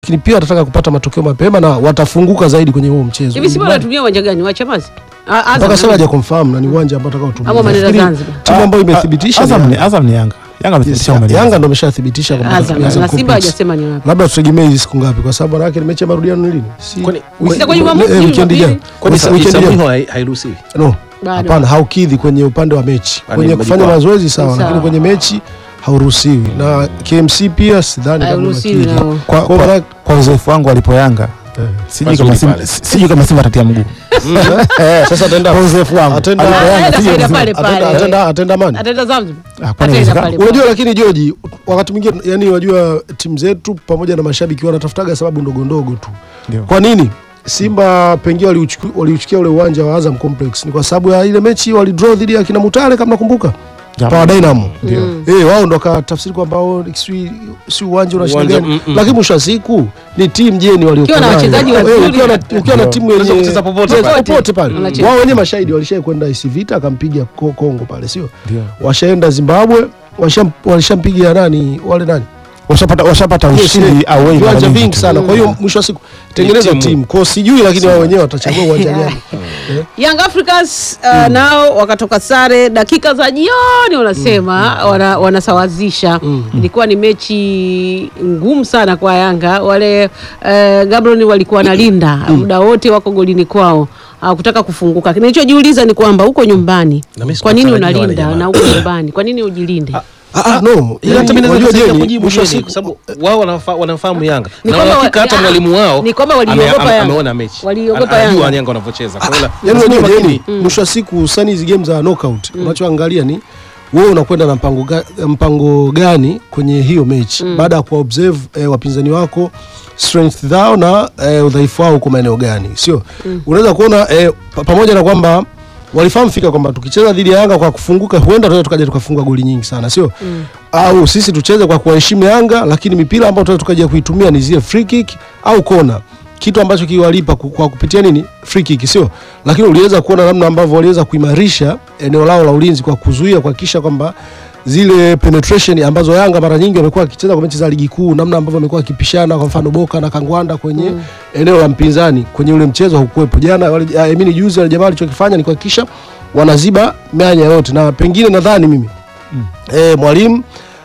lakini pia watataka kupata matokeo mapema na watafunguka zaidi kwenye huo mchezo. hivi Simba wanatumia uwanja gani wa Chamazi Ah, Azam. mpaka sasa haja confirm na ni uwanja ambao atakao tumia. Ama Manila Nafikiri Zanzibar. Timu ambayo imethibitisha Azam ni ni Yanga. Azam ni Yanga. Yanga Yes, amethibitisha umeleza. Yanga ndo ameshathibitisha kwamba Azam atatumia na Azam Simba Complex. hajasema ni wapi. Labda tutegemee hizi siku ngapi, kwa sababu manake ni mechi ya marudiano ni lini? Si Kwani- wiki- Itakuwa Jumamosi, eh, weekend Jumapili? ijayo. Kwani Wiki- weekend ijayo. Isamuhiwa hai- hairuhusiwi? No, Bado. hapana, haukidhi kwenye upande wa mechi. Yaani Kwenye mmejipa- kufanya mazoezi sawa, Sawa. lakini kwenye mechi hauruhusiwi, na KMC pia sidhani kama Hairuhusiwi unakidhi. nao. Kwa, Kwa kwa, maana- kwa uzoefu wangu walipo Yanga sijui kama Pazuri Simba pale. sijui kama Simba atatia mguu. Sasa ataenda Kwa uzoefu wangu. Atenda- Alipo Yanga, Ataenda sijui pale kama pale Simba- pale. atenda- atenda atenda mani Ataenda Zanzibar. Ah, kwani Ataenda inawezekana? pale pale. Unajua, lakini George, wakati mwingine yani, unajua timu zetu pamoja na mashabiki wanatafutaga sababu ndogo ndogo tu. Ndio. Kwa nini Simba pengine waliuchuku- waliuchukia ule uwanja wa Azam Complex? Ni kwa sababu ya ile mechi walidraw dhidi ya kina Mutale, kama nakumbuka Japo- Power Dynamo. Ndio. Eh, wao ndo wakatafsiri kwamba oh, si si uwanja una shida Uwanja, gani, mm, mm. lakini mwisho wa siku ni timu jeni waliokuwa Ukiwa na nayo. wachezaji Eh, wazuri. ukiwa na ukiwa na timu Unaweza yenye kucheza popote Yes, pale. popote pale. Unacheza. Wao wenyewe mashahidi walishai kwenda IC Vita akampiga Ko- Kongo pale, sio? Ndio. Washaenda Zimbabwe, washam- walishampiga nani wale nani Washapata washapata ushindi away mara viwanja nyingi vingi tu. sana. Kwa hiyo mwisho wa siku tengeneza timu. timu kwa sijui, lakini wao wenyewe watachagua uwanja gani. Young Africans uh, nao wakatoka sare dakika za jioni, wanasema wana, wanasawazisha. Ilikuwa ni mechi ngumu sana kwa Yanga. Wale uh, Gaborone walikuwa wanalinda muda wote, wako golini kwao hawakutaka kufunguka. Nilichojiuliza ni kwamba huko nyumbani, Na mimi kwa nini sikutarajia wale unalinda jamaa. na huko nyumbani, kwa nini ujilinde? Ah, ah, no, Ila hata mimi naweza unajua kusaidia Jeni, kujibu mwisho wa Jeni, siku kwa sababu wao wanafa- wanamfahamu Yanga Ni na kwamba uhakika wa- hata ah, mwalimu wao ni kwamba ame- waliogopa ame- Yanga. ameona mechi Waliogopa Ana- anajua Yanga. Yanga wanavyocheza Kwa hiyo la- Yaani lazima unajua makini. Jeni, mwisho wa siku hususani hizi game za knockout unachoangalia ni wewe unakwenda na mpango, ga, mpango gani kwenye hiyo mechi baada ya kuobserve eh, wapinzani wako strength zao na eh, udhaifu wao uko maeneo gani, sio unaweza kuona eh, pa- pamoja na kwamba walifahamu fika kwamba tukicheza dhidi ya Yanga kwa kufunguka huenda tunaweza tukaja tukafunga goli nyingi sana, sio au sisi tucheze kwa kuwaheshimu Yanga, lakini mipira ambayo tunaweza tukaja kuitumia ni zile free kick au kona kitu ambacho kiwalipa ku- kwa kupitia nini free kick sio, lakini uliweza kuona namna ambavyo waliweza kuimarisha eneo lao la ulinzi kwa kuzuia kuhakikisha kwamba zile penetration ambazo Yanga mara nyingi wamekuwa wakicheza kwa mechi za ligi kuu, namna ambavyo wamekuwa wakipishana, kwa mfano Boka na Kangwanda kwenye eneo la mpinzani kwenye ule mchezo haukuwepo jana. Wale I mean juzi wale jamaa walichokifanya ni kuhakikisha wanaziba mianya yote, na pengine nadhani mimi eh, mwalimu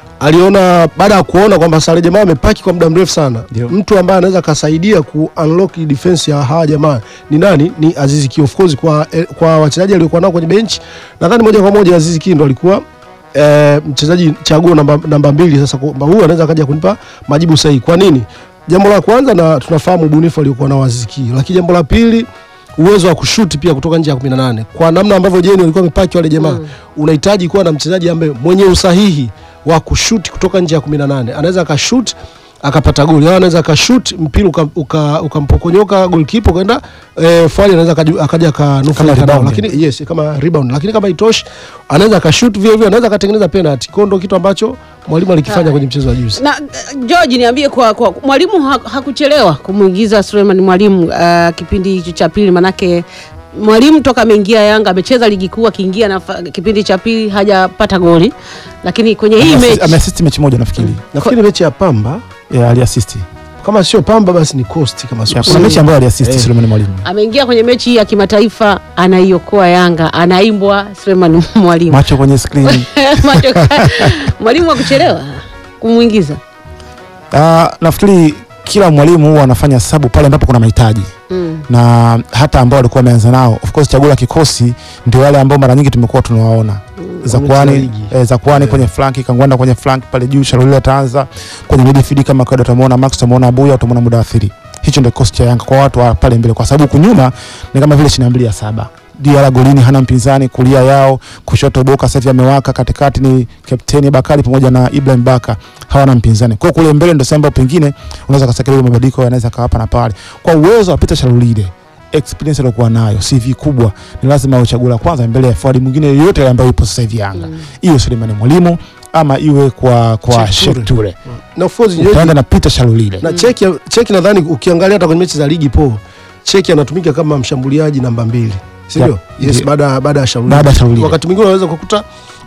aliona baada ya kuona kwamba sare jamaa amepaki kwa muda mrefu sana, Ndio. mtu ambaye anaweza akasaidia ku unlock defense ya hawa jamaa ni nani? Ni Azizi Ki. Of course kwa, eh, kwa wachezaji aliokuwa nao kwenye bench nadhani moja kwa moja Azizi Ki ndo alikuwa eh, mchezaji chaguo namba, namba mbili. Sasa kwamba huyu anaweza akaja kunipa majibu sahihi. Kwa nini? Jambo la kwanza, na tunafahamu ubunifu aliokuwa nao Azizi Ki, lakini jambo la pili uwezo wa kushuti pia kutoka nje ya 18 kwa namna ambavyo Jeni walikuwa wamepaki wale jamaa unahitaji kuwa na mchezaji ambaye mwenye usahihi wa kushuti kutoka nje ya 18 anaweza akashut akapata goli au anaweza akashut mpira ukampokonyoka uka, ukampokonyoka goalkeeper kwenda eh, fali anaweza akaju- akaja Kama akanufaika nao, rebound. lakini yes kama rebound, lakini kama itoshi anaweza akashut vile vile, anaweza akatengeneza penalty. Kwa ndo kitu ambacho mwalimu alikifanya kwenye mchezo wa juzi. na uh, George niambie kwa, kwa mwalimu ha, hakuchelewa kumwingiza Suleiman Mwalimu uh, kipindi hicho cha pili, manake mwalimu toka ameingia Yanga amecheza ligi kuu, akiingia na kipindi cha pili hajapata goli, lakini kwenye hii Ameassist- mechi ameassist mechi moja nafikiri. Nafikiri mechi ya Pamba Yeah, aliassist. kama sio Pamba basi ni Coast kama sio Yeah, kuna mechi ambayo aliassist Eh. Suleiman Mwalimu. ameingia kwenye mechi hii ya kimataifa, anaiokoa Yanga, anaimbwa Suleiman Mwalimu Macho kwenye screen. Macho- mwalimu hakuchelewa kumwingiza Ah, nafikiri kila mwalimu huwa anafanya sabu pale ambapo kuna mahitaji mm. na hata ambao walikuwa wameanza nao of course chaguo la kikosi ndio wale ambao mara nyingi tumekuwa tunawaona Wamecheza Zakwani ligi. eh, Zakwani kwenye flanki Kangwanda kwenye flanki pale juu Sharuli ataanza kwenye midfield kama kawaida utamuona Max utamuona Abuya utamuona Mudathiri hicho ndio kikosi cha Yanga kwa watu wa pale mbele kwa sababu kunyuma ni kama vile chini ya mbili ya saba Diara golini hana mpinzani, kulia yao, kushoto Boka sasa hivi amewaka, katikati ni kapteni Bakari pamoja na Ibrahim Baka hawana mpinzani. Kwa hiyo kule mbele ndio sehemu ambapo pengine unaweza kusakilia mabadiliko yanaweza kawapa na pale. Kwa uwezo wa Peter Shalulide experience aliyokuwa nayo CV kubwa ni lazima awe chaguo la kwanza mbele ya forward mwingine yeyote yule ambaye yupo sasa hivi Yanga. Iwe Suleiman Mwalimu ama iwe kwa kwa Sheikh Sheikh Toure. Toure. na of course Nyeji- Utaenda na Peter Shalulide. na cheki cheki nadhani ukiangalia hata kwenye mechi za ligi po cheki anatumika kama mmshambuliaji namba mbili si ndio Yeah. yes Ndio. baada baada ya Shauri Baada ya Shauri. wakati mwingine unaweza kukuta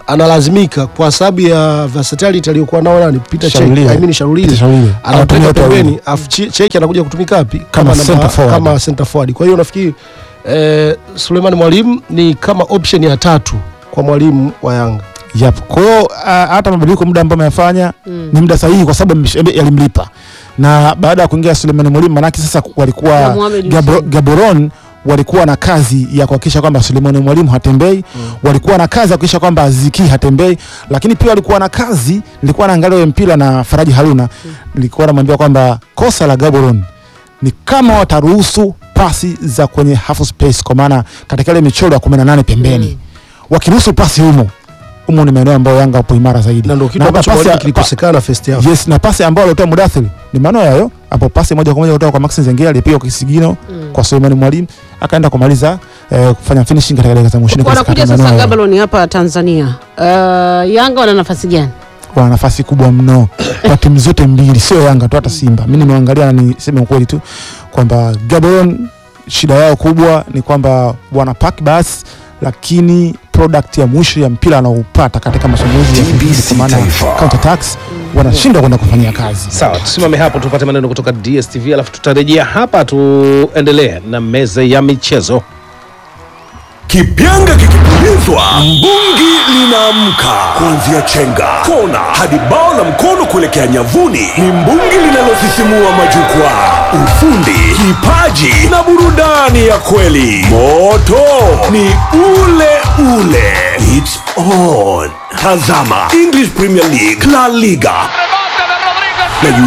analazimika kwa sababu ya versatility aliyokuwa nao nani Peter Cech Shalulile. I mean Shalulile Peter Shalulile. anatoka Anatumia wote wawili. pembeni afu Che- Cech anakuja kutumika wapi Kama namba- center forward. kama center forward kwa hiyo nafikiri eh, Suleiman Mwalimu ni kama option ya tatu kwa mwalimu wa Yanga Yep. Kwa hiyo ah, hata mabadiliko muda ambao amefanya ni muda sahihi kwa sababu msh- yalimlipa. Na baada ya kuingia Suleiman Mwalimu manake sasa Na walikuwa Mohamed Gabro, Hussein. Gaborone walikuwa na kazi ya kuhakikisha kwamba Suleiman Mwalimu hatembei walikuwa na kazi ya kuhakikisha kwamba Aziki hatembei, lakini pia walikuwa na kazi, nilikuwa naangalia ule mpira na Faraji Haruna, nilikuwa namwambia kwamba kosa la Gaborone ni kama wataruhusu pasi za kwenye half space, kwa maana katika ile michoro ya 18 pembeni wakiruhusu pasi humo humo ni maeneo ambayo Yanga wapo imara zaidi, na ndio kitu hata ambacho pasi mwalimu ya- kilikosekana first half Yes, na pasi ambayo alitoa Mudathiri ni maeneo yayo hapo, pasi moja kwa moja kutoka kwa Maxi Zengera alipiga kwa kisigino kwa Suleiman Mwalimu akaenda kumaliza eh, kufanya finishing katika dakika za mwisho. wanakuja sasa Gaborone hapa Tanzania. Uh, Yanga wana nafasi gani? wana nafasi kubwa mno kwa timu zote mbili, sio Yanga tu, hata Simba. Mimi nimeangalia na niseme ukweli tu kwamba Gaborone shida yao kubwa ni kwamba wana pack basi, lakini product ya mwisho ya mpira anaoupata katika mashambulizi ya TBC kwa maana Taifa. counter attacks wanashindwa kwenda kufanyia kazi. Sawa, tusimame hapo tupate maneno kutoka DSTV, alafu tutarejea hapa tuendelee na meza ya michezo. Kipyanga kikipulizwa, mbungi linaamka. Kuanzia chenga, kona hadi bao la mkono kuelekea nyavuni, ni mbungi linalosisimua majukwaa. Ufundi, kipaji na burudani ya kweli. Moto ni ule ule. It's on. Tazama English Premier League, La Liga na